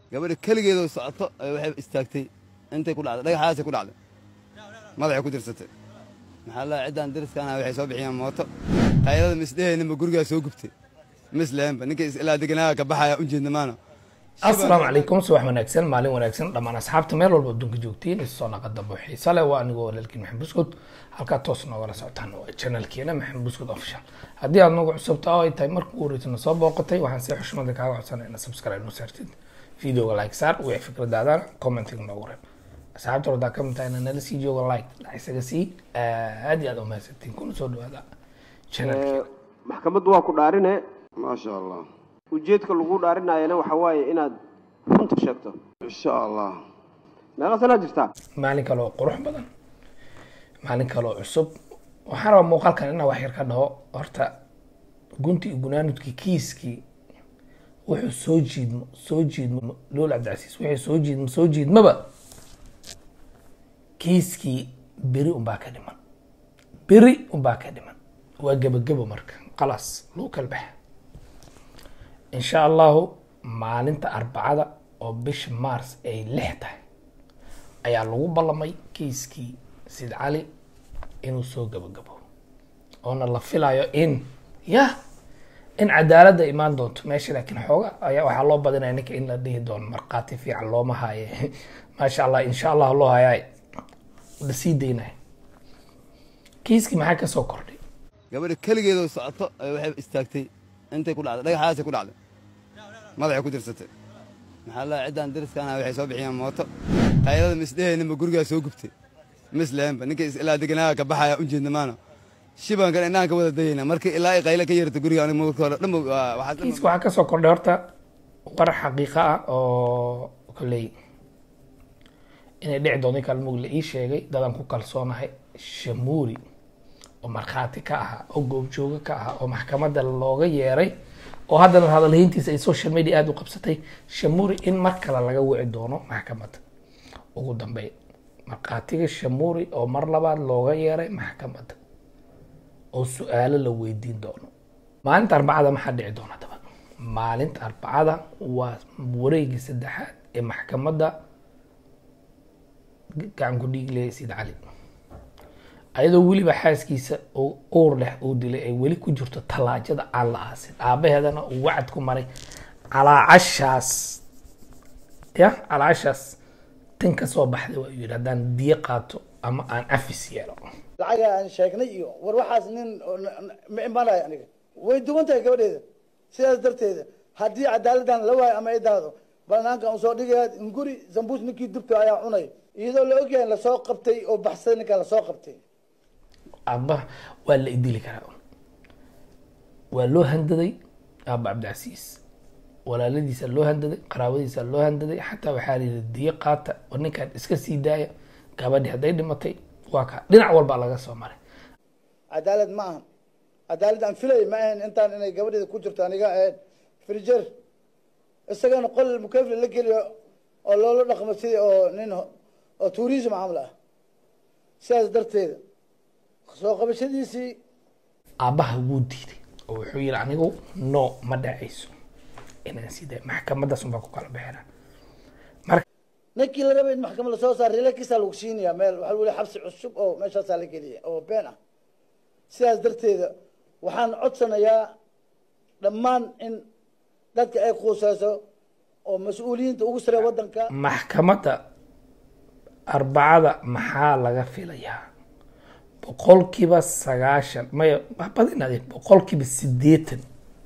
gabadha keligeedoo socoto ay waxay istaagtay intay ku dhacday dhagaxaasay ku dhacday madaxay ku dirsatay maxaa la ciddaan dariskaana waxay soo bixiyeen mooto qaylada misdheheeninba gurigaa soo gubtay misleenba ninka ilaa deganaaga ka baxaya u jeedna maana asalaamu calaykum subax wanaagsan maalin wanaagsan dhammaan asxaabta meel walba adduunka joogtiin isoo naqa dambo xiisa leh waa anigoo walaalkiin maxamed buskud halkaa toos noogala socotaan waa channelkeena maxamed buskud official haddii aad nagu cusubta oo ay tahay marka ugu horeysana soo booqatay waxaan si xushmada kaaga codsanay ina subscribe noo saartid videoga like saar wixii fikradaadana commentiga noogu reeb asxaabta hordaa ka mid tahay ina nala sii jooga like la isaga sii aad iyo aad umahadsantiin kuna soo dhawaada channelkeena maxkamaddu waa ku dhaarine maasha allah ujeedka lagu dhaarinayana waxa waaye inaad runta sheegto insha allah meeqa sanaa jirtaa maalin kale oo qurux badan maalin kale oo cusub waxaan rabaa muuqaalkan inaa wax yar ka dhaho horta gunti iyo gunaanudkii kiiskii wuxuu soo jiidmo soo jiidmo lool cabdicasiis wuxuu soo jiidmo soo jiidmaba kiiskii beri unbaa ka dhiman beri unbaa ka dhiman waa gebagebo marka khalaas lagu kala baxa insha allahu maalinta arbacada oo bisha mars ay lix tahay ayaa lagu ballamay kiiskii sid cali inuu soo gabagabo oona la filayo in ya in cadaaladda imaan doonto meesha laakiin xooga ayaa waxaa loo badinaya ninka in la dhihi doono markhaati fiican looma haaye maasha allah insha allah loo hayaa la sii daynaya kiiskii maxaa kasoo kordhay gabadha keligeedoo socoto ay waxay istaagtay intay ku dhacday dhagaxaasay ku dhacday madaxay ku dirsatay maxaa la ciddaan dariskaana waxay soo bixiyeen mooto qaylada misdheheeninba gurigaa soo gubtay misleenba ninka ilaa deganaaga ka baxaya u jeedna maana shibaan kan indhahan ka wada dayayna markii ilaa ay qaylo ka yeerta guriga aniga marka hore dhanba waxaa kiiska waxaa kasoo kordhay horta war xaqiiqa ah oo kolley inay dhici doonto ninkaan mug la ii sheegay dadaan ku kalsoonahay shamuuri oo markhaati ka ahaa oo goobjoogo ka ahaa oo maxkamadda looga yeeray oo haddana hadalhayntiisa ay social media aada u qabsatay shamuuri in mar kale laga wici doono maxkamadda ugu dambeyn markhaatiga shamuuri oo mar labaad looga yeeray maxkamadda oo su-aalo la weydiin doono maalinta arbacada maxaa dhici doona daba maalinta arbacada waa wareegii saddexaad ee maxkamadda gacanku dhiigle sid cali ayadoo weliba xaaskiisa oo uur leh uu dilay ay weli ku jirto tallaajada aan la aasin aabaheedana uu wacad ku maray calaacashaas ya calaacashaas tan ka soo baxday waa yidhi haddaan diyo qaato ama aan afis yeelo lacaga aan sheegnay iyo war waxaas nin ma imanayo aniga way duwan tahay gabadheeda sidaas darteeda haddii cadaaladdan la waayo ama ay dahdo banaanka usoo dhigaya guri zambuus ninkii dubta ayaa cunay iyadoo la ogyahay lasoo qabtay oo baxsaday ninkaa lasoo qabtay aaba waa la idili karaa waa loo handaday aaba cabdicasiis walaaladiisa loo handaday qaraabadiisa loo handaday xataa waxaa layidhi diyo qaata oo ninkaan iska sii daaya gabadhi hadday dhimatay waa ka dhinac walbaa laga soo maray cadaalad ma ahan cadaalad aan filay ma ahayn intaan inay gabadheeda ku jirto aniga ahayn frijer isagana qol mukafli la geliyo oo loola dhaqmo sidii oo nin oo tourism camal ah sidaas darteeda soo qabashadiisii aabbaha wuu diiday oo wuxuu yihi anigu no ma dhacayso inaan sii daaya maxkamadaas unbaa ku kala bixina ninkii la rabay in maxkamad lasoo saar relakiisaa lagu siinayaa meel waxaa lagu leeyahay xabsi cusub oo meeshaasaa la geliya oo been ah sidaas darteeda waxaan codsanayaa dhammaan in dadka ay quuseyso oo mas-uuliyiinta ugu saree waddanka maxkamadda arbacada maxaa laga filayaa boqolkiiba sagaashan maya badinaadeen boqolkiiba siddeetan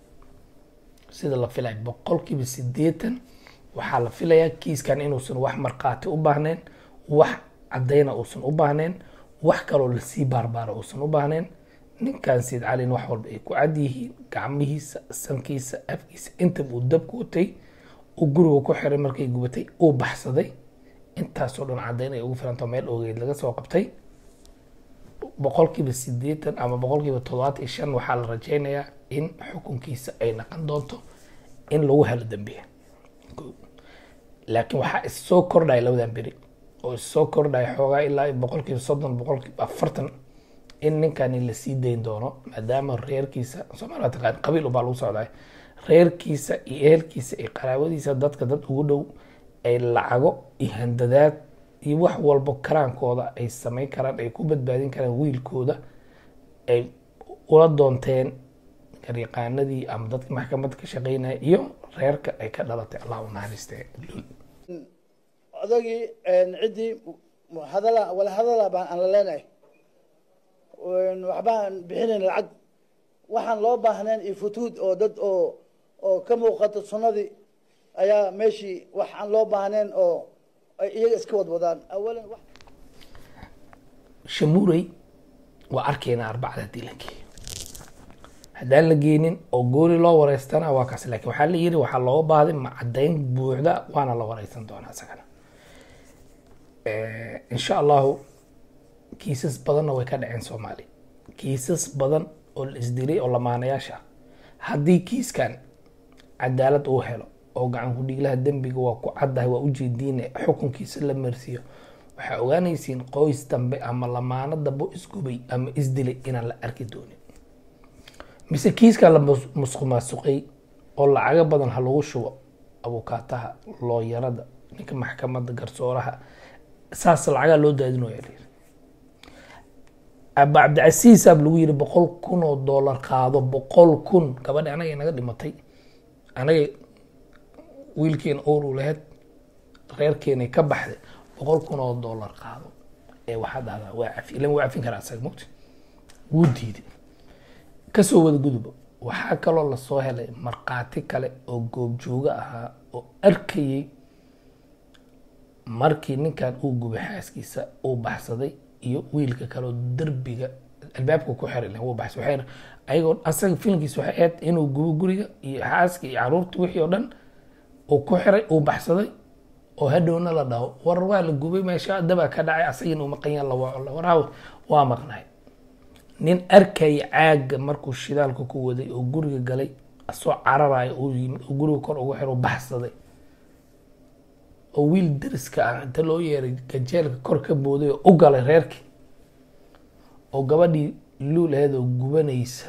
sida la filaya boqolkiiba siddeetan waxaa la filayaa kiiskan inuusan wax markhaati u baahnayn wax caddayna uusan u baahnayn wax kaloo lasii baarbaara uusan u baahnayn ninkan siid calin wax walba ay ku cad yihiin gacmihiisa sankiisa afkiisa intaba uu dabku watay uu guriga ku xiray markay gubatay uu baxsaday intaasoo dhan caddayn ay ugu filantao meel ogeyd laga soo qabtay boqolkiiba siddeetan ama boqolkiiba toddobaatan iyo shan waxaa la rajeynayaa in xukunkiisa ay naqon doonto in lagu helo dambiya laakiin waxaa issoo kordhaya labadan beri oo issoo kordhaya xoogaa ilaa boqolkiiba soddon boqolkiiba afartan in ninkani lasii dayn doono maadaama reerkiisa soomaalia taqaan qabiil ubaa lagu socdaa reerkiisa iyo ehelkiisa iyo qaraabadiisa dadka dad ugu dhow ay lacago iyo handadaad iyo wax walbo karaankooda ay samayn karaan ay ku badbaadin karaan wiilkooda ay ula doonteen garyaqaanadii ama dadkii maxkamadda ka shaqeynaya iyo reerka ay ka dhalatay allah u naxariistee lul odagii ciddii hadala wala hadala baan aan la leenahay waxbaan bixinayn lacag waxaan loo baahnayn iyo futuud oo dad oo oo ka muuqata sunnadii ayaa meeshii wax aan loo baahnayn oo ay iyaga iska wadwadaan awalan wax shamuurey waa arkaynaa arbacada dilankii haddaan la geenin oo gooli loo wareystana waa kaas laakiin waxaa la yiri waxaa looga baahday macadayn buuxda waana la wareysan doonaa isagana insha allahu kiisas badanna way ka dhaceen soomaaliya kiisas badan oo la isdilay oo lamaanayaasha ah haddii kiiskan cadaalad uu helo oo gacan ku-dhiiglaha dembiga waa ku caddahay waa ujeediine xukunkiisa la marsiiyo waxaa ogaanaysiin qoys dambe ama lamaano dambe oo isgubay ama isdilay inaan la arki doonin mise kiiskaa la mus- musqumaasuqay oo lacago badan ha lagu shubo abukaataha looyarada ninka maxkamadda garsooraha saas lacagaa loo daadinooya la yiri aba cabdicasiis aab lagu yiri boqol kun oo doolar qaado boqol kun gabadhi anaga naga dhimatay anaga wiilkeena oor u lahayd reerkeenay ka baxday boqol kun oo doolar qaado ee waxaa dhahdaa waa cafi ilan waa cafin karaa asaga mogta wuu diiday kasoo wada guduba waxaa kaloo lasoo helay markhaati kale oo goobjoogo ahaa oo arkayay markii ninkan uu gubay xaaskiisa uu baxsaday iyo wiilka kaleo derbiga albaabka ku xiray leh wuu baxsay waxay ayagoo asaga filimkiisa waxay ahayd inuu gubo guriga iyo xaaska iyo caruurta wixii oo dhan uu ku xiray uu baxsaday oo hadhowna la dhaho war waa la gubay meesha dabaa ka dhacay asagina uu maqan yaha la waaco waraaw waa maqnay nin arkaya caaga markuu shidaalka ku waday oo guriga galay asoo cararayo uu yimid oo guriga kor ugu xiro baxsaday oo wiil dariska ah inta loo yeeray gajeelka kor ka booday oo u galay reerkii oo gabadhii luul aheed oo gubanaysa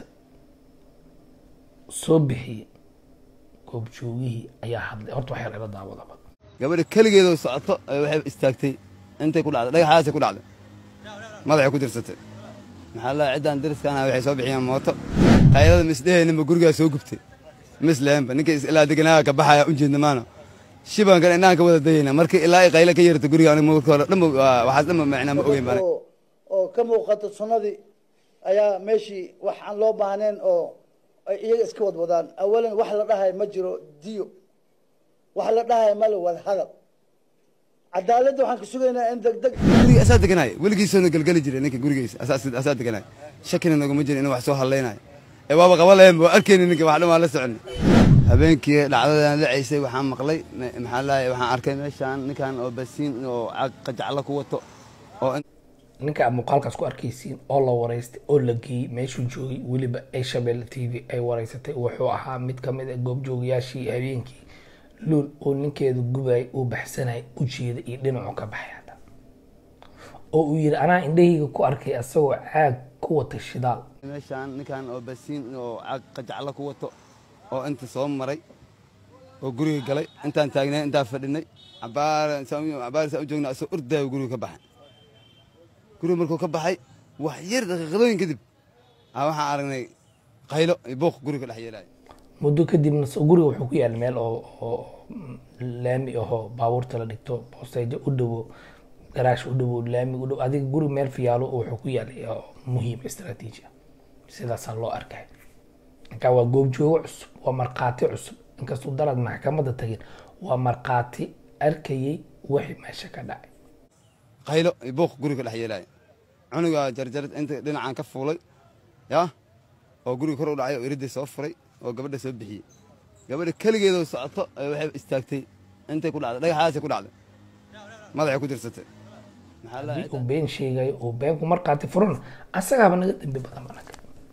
soo bixiyey goobjoogihii ayaa hadlay horta waxay laga daawadaba gabadha keligeedoo socoto ay waxay istaagtay intay ku dhacday dhagaxaasay ku dhacday madaxay ku dirsatay maxaa la ciddaan dariskaana waxay soo bixiyeen mooto qaylada misdheheeninba gurigaa soo gubtay misleenba ninkii is ilaa deganaaga ka baxaya u jeedna maana shibankan indhahan ka wada dayayna markii ilaa ay qaylo ka yeerto guriga aniga marka hore dhanba waxaas dhanba macnaa ma ogeyn baan oo oo ka muuqata sunnadii ayaa meeshii wax aan loo baahnayn oo ay iyaga iska wadwadaan awalan wax la dhahay ma jiro diyo wax la dhahay male wada hadal cadaaladda waxaan ka sugaynaa in deg deg guriga asaa deganaayo weligiisoona gelgeli jiray ninka gurigiisa asaa asaa deganaayo shakina naguma jirin inuu wax soo hadlaynayo ee waaba qaba lahayn waa arkayni ninka wax dhan waa la socon habeenkii dhacdadan dhacaysay waxaan maqlay me- maxaa lahay waxaan arkay meeshaan ninkan oo basiin oo cag qajacla ku wato oo in- ninka aad muuqaalkaas ku arkaysiin oo la wareystay oo la geeyey meeshuu joogay weliba ay shabeelle t v ay wareysatay wuxuu ahaa mid ka mid a goobjoogayaashii habeenkii luul oo ninkeeda gubay uu baxsanayay u jeeda iyo dhinacu ka baxay hadda oo uu yidhi anaa indhahayga ku arkay asagoo caag ku wata shidaal meeshaan ninkan oo basiin oo cag qajacla ku wato oo inta soo maray oo guriga galay intaan taagnay intaan fadhinay cabaar cabaar saa u joogna asoo ordaayo guriga ka baxay guriga markuu ka baxay wax yar daqiiqadooyin kadib aa waxaan aragnay qaylo iyo buuq guriga dhex yeelaayo muddo kadibna s- guriga wuxuu ku yaala meel oo oo laami ahoo baabuurta la dhigto boosteejo u dhowo garaash u dhowo laami u dhowo adiga guri meel fiyaalo oo wuxuu ku yaalay oo muhiim istaraatiiji ah sidaasaa loo arkay marka waa goobjoogo cusub waa markhaati cusub inkastuu dalad maxkamadda tagin waa markhaati arkayay wixii meesha ka dhacay qaylo iyo buuq guriga dhex yeelaayo cunuga jarjar inta dhinacan ka fuulay yaa oo guriga kor u dhacay oo iridii soo furay oo gabadha soo bixiyey gabadha keligeedoo socoto ay waxay istaagtay intay ku dhacday dhagaxaasay ku dhacday madaxay ku dirsatay maxaa la haddii uu been sheegayo uu beenku markhaati furana asagaaba naga dambi badan anaga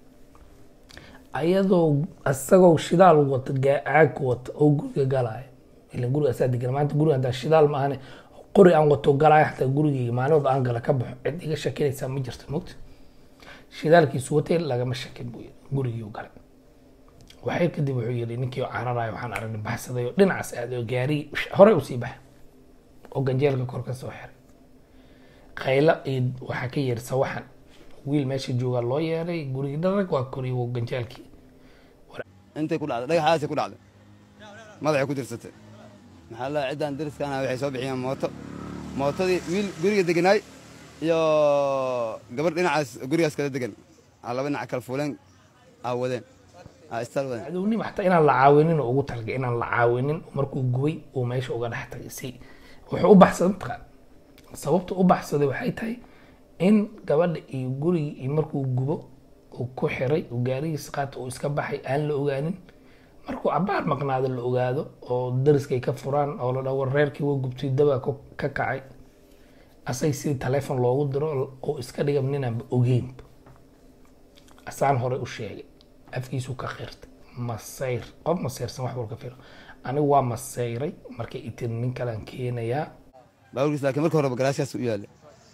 ayadoo asagoo shidaal wata gacaag wata oo guriga galaayo ilan guriga asaa degan maanta guriga hadaa shidaal ma ahane qori aan wato galaayo xataa gurigeyga maalinood aan gala ka baxo cid iga shakinaysaa ma jirto mogta shidaalkiisu watay lagama shakin buu yidhi gurigii u galay waxay kadib wuxuu yidhi ninkii oo cararayo waxaan aragnay baxsaday oo dhinacaas aad oo gaari horey usii baxa oo ganjeelka kor ka soo xiray qaylo iyo waxaa ka yeeri sawaxan wiil meesha joogaa loo yeeray gurigii dharag waa koriy wo ganjeelkii intay ku dhacday dhagaxaasay ku dhacday madaxay ku dirsatay maxaa la ciddaan dariskaana waxay soo bixiyeen mooto mootadii wiil guriga deganaay iyo gabar dhinacaas gurigaas kala degan aa laba dhinac kala fuuleen aa wadeen aa istaal wadeen cadownima xataa inaan la caawinin oo ugu talagay inaan la caawinin markuu gubay uu meesha uga dhex tagay si wuxuu u baxsaday mataqaan sababta u baxsaday waxay tahay in gabadha iyo gurigii iyo markuu gubo uu ku xiray uu gaarigiisa qaata uu iska baxay aan la ogaanin markuu cabaar maqnaado la ogaado oo dariskay ka furaan oo la dhawo reerkii waa gubtay dabaa ka kacay asay sidii taleefon loogu diro oo iska dhigam ninaanba ogeynba asaan hore u sheegay afkiisu ka qirtay masayr qof masayrsan wax walka firo anigu waa masayray markay itiri nin kalaan keenayaa baaburkiis laakiin marka horeba garaashkaas u yaalla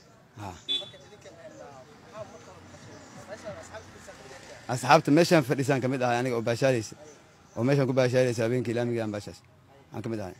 asxaabta meeshaan fadhisaan ka mid ahay aniga oo baashaalaysa oo meeshaan ku baashaalaysa habeenkii ilaamigii aan baashaas aan ka mid ahay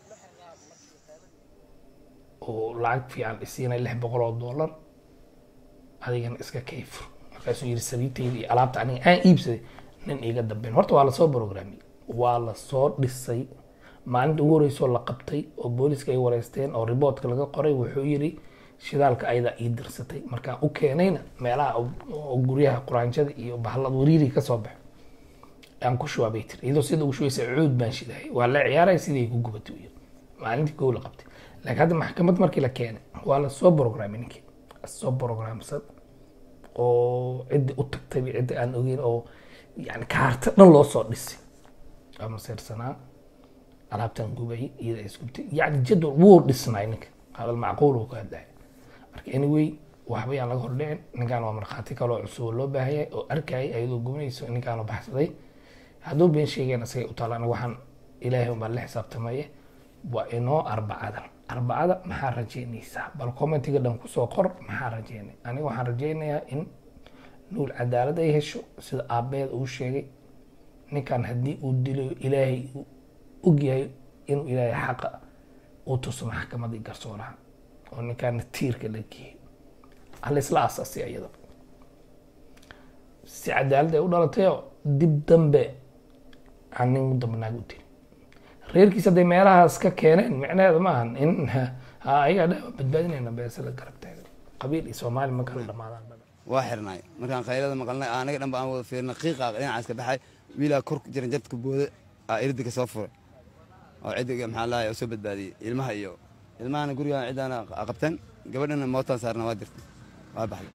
oo lacag fiican isiinay lix boqol oo dollar adigana iska kayfur markaasuu yidhi sariirtayda iyo alaabta aniga aan iibsaday nin iiga dambeyn horta waa lasoo programiyey waa lasoo dhisay maalinta ugu horreysoo la qabtay oo booliska ay wareysteen oo riboortka laga qoray wuxuu yidhi shidaalka ayadaa ii dirsatay markaan u keenayna meelaha oo guryaha quraanjada iyo bahalada wariiri ka soo baxo aan ku shubaa bay tiri iyadoo sida ugu shubaysa cuud baan shidahay waa la ciyaaray sidii ku gubatay u yiri maalintii kow la qabtay laakiin hadda maxkamad markii la keenay waa lasoo programay ninkii soo programsan oo ciddi u tagtay ciddi aan ogeyn oo yani kaarta dhan loo soo dhisay waa maseersanaa alaabtan gubay iyada isgubtay yani jadwal wuu dhisnay ninka hadal macquul uu ka hadlaya marka anyway waxba yaan laga hordhicin ninkaan waa markhaati kaloo cusub oo loo baahayay oo arkayay ayadoo gubinayso ninkaan baxsaday hadduu been sheegeen asagay u taala aniga waxaan ilaahay unbaa la xisaabtamaye waa inoo arbacada arbacada maxaa rajeynaysaa bal commentiga dhan kusoo qor maxaa rajeynay aniga waxaan rajeynayaa in nuul cadaalad ay hesho sida aabeed uu sheegay ninkan haddii uu dilo ilaahay uu ogyahay inuu ilaahay xaqa uu tuso maxkamadii garsooraha oo ninkaana tiirka la geeyay hal isla asaasay iyada si cadaalad ay u dhalatayoo dib dambe aan nin dambe naag u dili reerkiisa hadday meelahaas ka keeneen micnaheeda ma ahan in ayagaa dha badbaadinayna beese la garab taagan qabiil iyo soomaali ma kala dhamaadaan waa xirnay markaan khaylada maqalnay anaga dhanba aan wada fiirnay qiiqa dhinacaas ka baxay wiilaa kor jiran jadka booda aa iridi ka soo furay oo ciddiga maxaa lahay oo soo badbaadiyey ilmaha iyo ilmahana gurigaan cidaana qabteen gabadhana mootaan saarna waa dirtay waa baxday